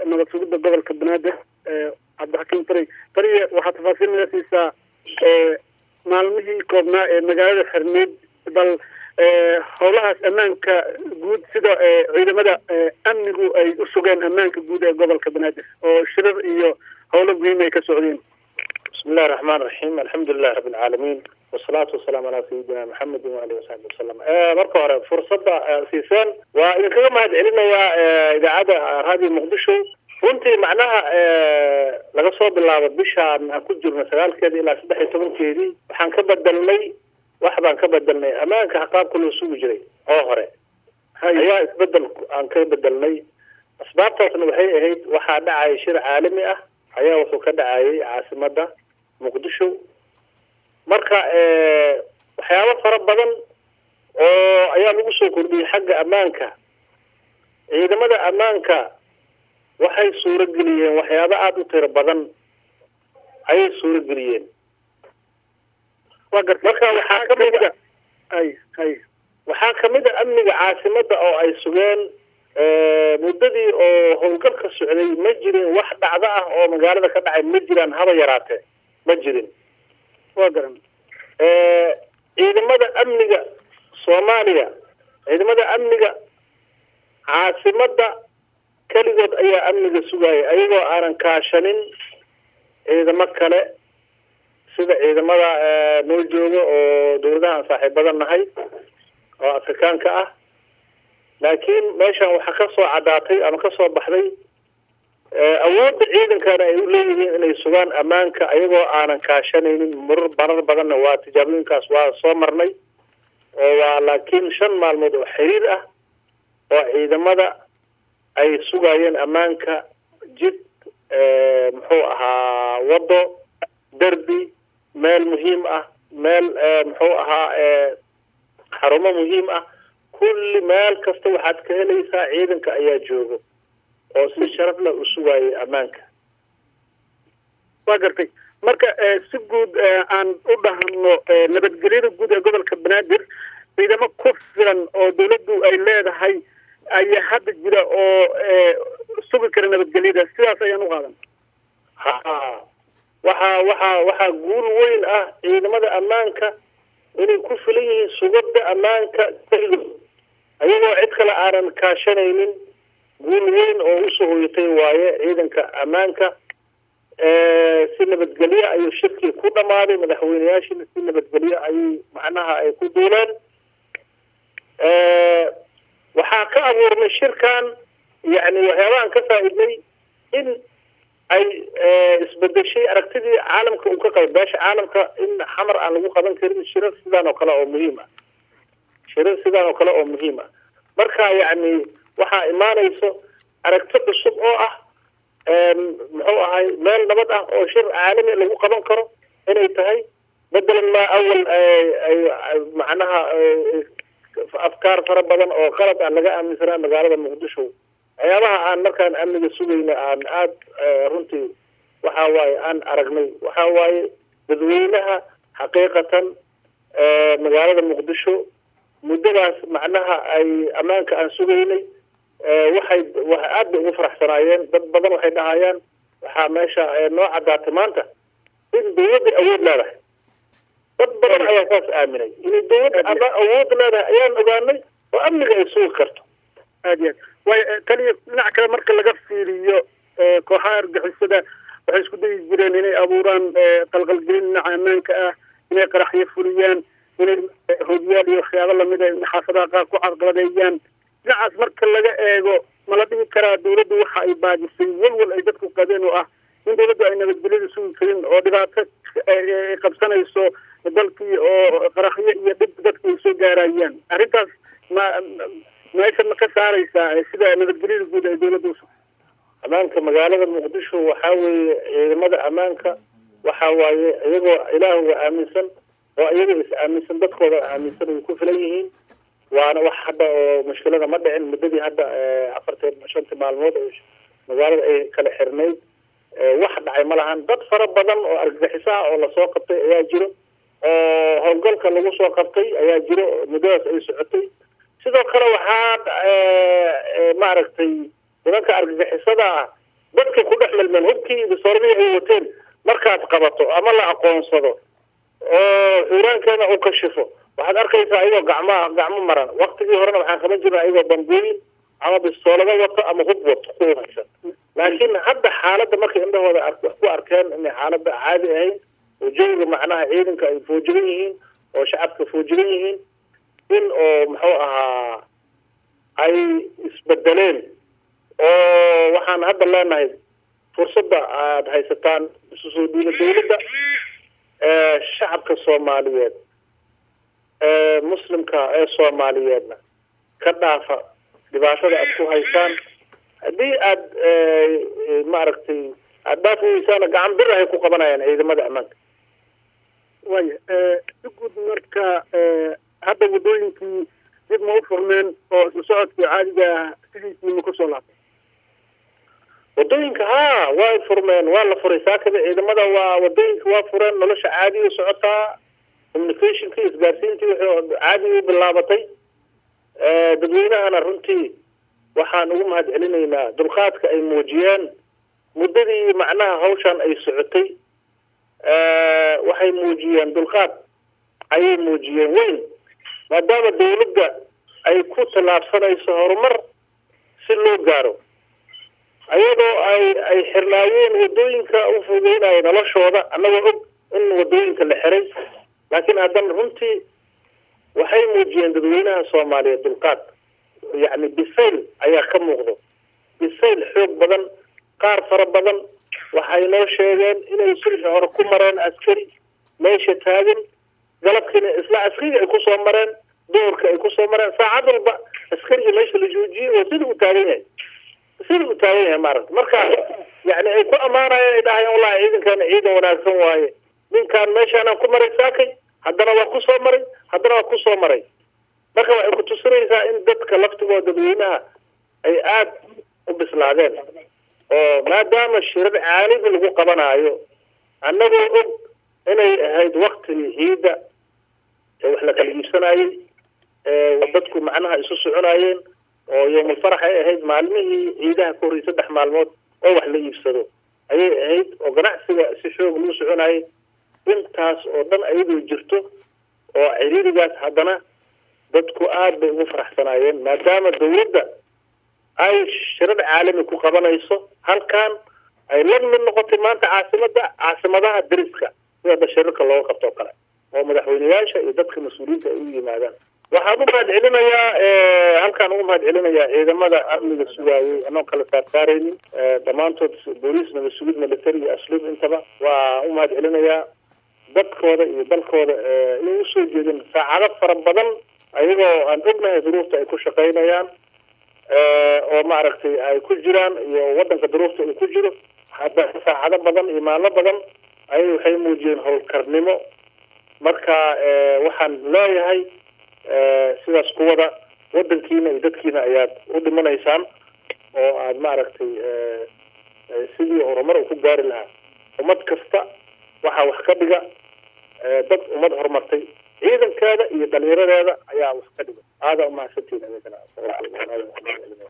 nabad sugidda gobolka banaadir cabdixakiim tari tariya waxaa tafaasiil naga siisaa maalmihii koobnaa ee magaalada xirneyd bal howlahaas ammaanka guud sida ciidamada amnigu ay u sugeen ammaanka guud ee gobolka banaadir oo shirar iyo howlo muhiim ay ka socdeen bismi illahi raxmaan raxiim alxamdu lilahi rabbi alcaalamiin wasalaatu wasalaamu calaa sayidina maxamedin waalihi wasaxbi wasalam marka hore fursadda siiseen waa idinkaga mahad celinayaa idaacadda raadiyo muqdisho runtii macnaha laga soo bilaabo bishaan aan ku jirno sagaalkeedii ilaa saddex iyo tobankeedii waxaan ka bedelnay wax baan ka bedelnay ammaanka qaabka loo sugi jiray oo hore ayaa isbedel aan ka bedelnay asbaabtaasna waxay ahayd waxaa dhacaya shir caalami ah ayaa wuxuu ka dhacayay caasimada muqdisho marka waxyaabo fara badan oo ayaa lagu soo kordhiyey xagga ammaanka ciidamada ammaanka waxay suuro geliyeen waxyaabo aada u tiro badan ayay suuro geliyeen marka waxaa kamid a ay hay waxaa kamid a amniga caasimada oo ay sugeen muddadii oo howlgalka socday ma jirin wax dhacdo ah oo magaalada ka dhacay ma jiraan haba yaraatee ma jirin waa garan ciidamada amniga soomaaliya ciidamada amniga caasimada keligood ayaa amniga sugaya ayagoo aanan kaashanin ciidamo kale sida ciidamada noo jooga oo dawladahaan saaxiibada nahay oo afrikaanka ah laakiin meeshan waxaa ka soo caddaatay ama ka soo baxday awoodda ciidankana ay u leeyihiin inay sugaan ammaanka ayagoo aanan kaashanaynin marar marar badanna waa tijaabooyinkaas waa soo marnay oo waa laakiin shan maalmood oo xiriir ah oo ciidamada ay sugayeen ammaanka jid muxuu ahaa waddo derbi meel muhiim ah meel muxuu ahaa xarumo muhiim ah kulli meel kasta waxaad ka helaysaa ciidanka ayaa joogo oo si sharaf leh u sugaayay ammaanka waa gartay marka si guud aan u dhahno nabadgelyada guud ee gobolka banaadir ciidamo ku filan oo dawladdu ay leedahay ayaa hadda jira oo sugi kara nabadgelyada sidaas ayaan u qaadan ha waxaa waxaa waxaa guul weyn ah ciidamada ammaanka inay ku filan yihiin sugada ammaanka keligood ayagoo cid kale aanan kaashanaynin guul weyn oo usoo hoyatay waaye ciidanka ammaanka si nabadgelyo ayuu shirkii ku dhamaaday madaxweyneyaashina si nabadgelyo ayay macnaha ay ku duuleen waxaa ka abuurnay shirkan yani waxyaabahan ka faa-idnay in ay isbedeshay aragtidii caalamka uu ka qaba beesha caalamka in xamar aan lagu qaban karin shirar sidaan oo kale oo muhiim ah shirar sidaan oo kale oo muhiim ah marka yani waxaa imaanayso aragti cusub oo ah muxuu ahay meel nabad ah oo shir caalami lagu qaban karo inay tahay bedelan maa awal macnaha afkaar fara badan oo qalad ah laga aaminsanaa magaalada muqdisho waxyaabaha aan markaan amniga sugayna aan aada runtii waxa waaye aan aragnay waxa waaye dadweynaha xaqiiqatan magaalada muqdisho muddadaas macnaha ay ammaanka aan sugaynay waxay aad bay ugu faraxsanaayeen dad badan waxay dhahayaan waxaa meesha noo caddaatay maanta in dawladda awood leedahay dad badan ayaa saas aaminay inay dawladda awood leedahay ayaan ogaanay oo amniga ay sugi karto aad iyo aad waayo taliya dhinac kale marka laga fiiriyo kooxaha argixisada waxay isku dayi jireen inay abuuraan qalqalgelin dhinaca ammaanka ah inay qaraxyo fuliyaan inay hogyaal iyo waxyaabo lamid a xaafadaha qaar ku carqaladeeyaan dhinacaas marka laga eego ma la dhihi karaa dawladdu waxa ay baajisay walwal ay dadku qabeen oo ah in dawladdu ay nabadgelyada sugi karin oo dhibaato ay qabsanayso dalkii oo qaraxyo iyo dhib dadku ay soo gaarayaan arrintaas ma meesha ma ka saaraysaa sida nabadgelyada guud ay dawladda usu ammaanka magaalada muqdisho waxaa weeye ciidamada ammaanka waxa waaye iyagoo ilaahuga aaminsan oo iyaga is aaminsan dadkooda aaminsan ay ku filan yihiin waana wax hadda oo mushkilada ma dhicin muddadii hadda afartan shantii maalmood oo magaalada ay kala xirnayd wax dhacay ma lahan dad fara badan oo argagixiso ah oo lasoo qabtay ayaa jiro oo howlgalka lagu soo qabtay ayaa jiro muddadaas ay socotay sidoo kale waxaa maaragtay nimanka argagixisada ah dadka ku dhex milmeen hubkii iyo bisoorbii ay wateen markaad qabato ama la aqoonsado oo xuuraankeena uu kashifo waxaad arkaysaa ayagoo gacmaa gacmo maran waktigii horena waxaan qaban jirna ayagoo bambooyin ama bistoolado wato ama hub wato ku haysan laakiin hadda xaaladda markay indhahooda wax ku arkeen inay xaaladda caadi ahayn oo jawiga macnaha ciidanka ay foojigan yihiin oo shacabka foojigan yihiin in oo muxuu ahaa ay isbedeleen oo waxaan hadda leenahay fursadda aada haysataan isu soo dhiiba dawladda shacabka soomaaliyeed ee muslimka ee soomaaliyeedna ka dhaafa dhibaatada aada ku haysaan haddii aada maaragtay aada dhaafi weysaana gacan bir ahay ku qabanayaan ciidamada ammaanka waya si guud marka hadda waddooyinkii dib ma u furmeen oo isla socodkii caadiga ah sidiisii ma kusoo laabtay wadooyinka haa way furmeen waa la furay saakada ciidamada waa wadooyinka waa fureen nolosha caadiya socotaa communicationkii isgaarsiintii wuxuu caadi u bilaabatay dadweynahana runtii waxaan ugu mahad celinaynaa dulqaadka ay muujiyeen muddadii macnaha hawshan ay socotay waxay muujiyeen dulqaad ayay muujiyeen weyn maadaama dawladda ay ku tallaabsanayso horumar si loo gaaro ayadoo ay ay xirnaayeen wadooyinka u fudeynayo noloshooda annagoo og in wadooyinka la xiray laakiin haddana runtii waxay muujiyeen dadweynaha soomaaliyeed dulqaad yacni bisayl ayaa ka muuqdo bisayl xoog badan qaar fara badan waxay noo sheegeen inay sulxi hore ku mareen askari meesha taagan galabkiina isla askariga ay kusoo mareen duhurka ay kusoo mareen saacad walba askariga meesha la joojiyey oo sida uu taagan yahay sida uu taagan yahay maaragta marka yani ay ku ammaanayeen ay dhahayaan wallahi ciidankaana ciidan wanaagsan waaye ninkaan meeshaanaan ku maray saakay haddana waa kusoo maray haddana waa kusoo maray marka waxay ku tusinaysaa in dadka laftigooda dadweynaha ay aada u bislaadeen oo maadaama shirar caalami lagu qabanaayo annagoo og inay ahayd waktigii ciidda ee wax la kala iibsanayey dadku macnaha isu soconaayeen oo yowmulfarax ay ahayd maalmihii ciidaha ka horreyay saddex maalmood oo wax la iibsado ayay ahayd oo ganacsiga si xoog lagu soconayay intaas oo dhan ayadoo jirto oo ciriirigaas haddana dadku aada bay ugu faraxsanaayeen maadaama dawladda ay shirar caalami ku qabanayso halkan ay la mid noqotay maanta caasimada caasimadaha dariska sida da shirarka looga qabto o kale oo madaxweyneyaasha iyo dadka mas-uuliyiinta ay u yimaadaan waxaan u mahad celinayaa halkaan ugu mahad celinayaa ciidamada amniga sugaayay anoon kala saarsaaraynin dhammaantood booliis nabad sugid military iyo asluub intaba waa u mahad celinayaa dadkooda iyo dalkooda inay usoo jeedeen saacado fara badan ayagoo aan ognahay duruufta ay ku shaqaynayaan oo maaragtay ay ku jiraan iyo wadanka duruufta uu ku jiro hadda saacado badan iyo maalmo badan ayay waxay muujiyeen howlkarnimo marka waxaan leeyahay sidaas kuwada wadankiina iyo dadkiina ayaad u dhimanaysaan oo aada maaragtay sidii horumar uu ku gaari lahaa ummad kasta waxaa wax ka dhiga dad ummad horumartay ciidankeeda iyo dhalinyaradeeda ayaa wax ka dhiga aada umahadsantiin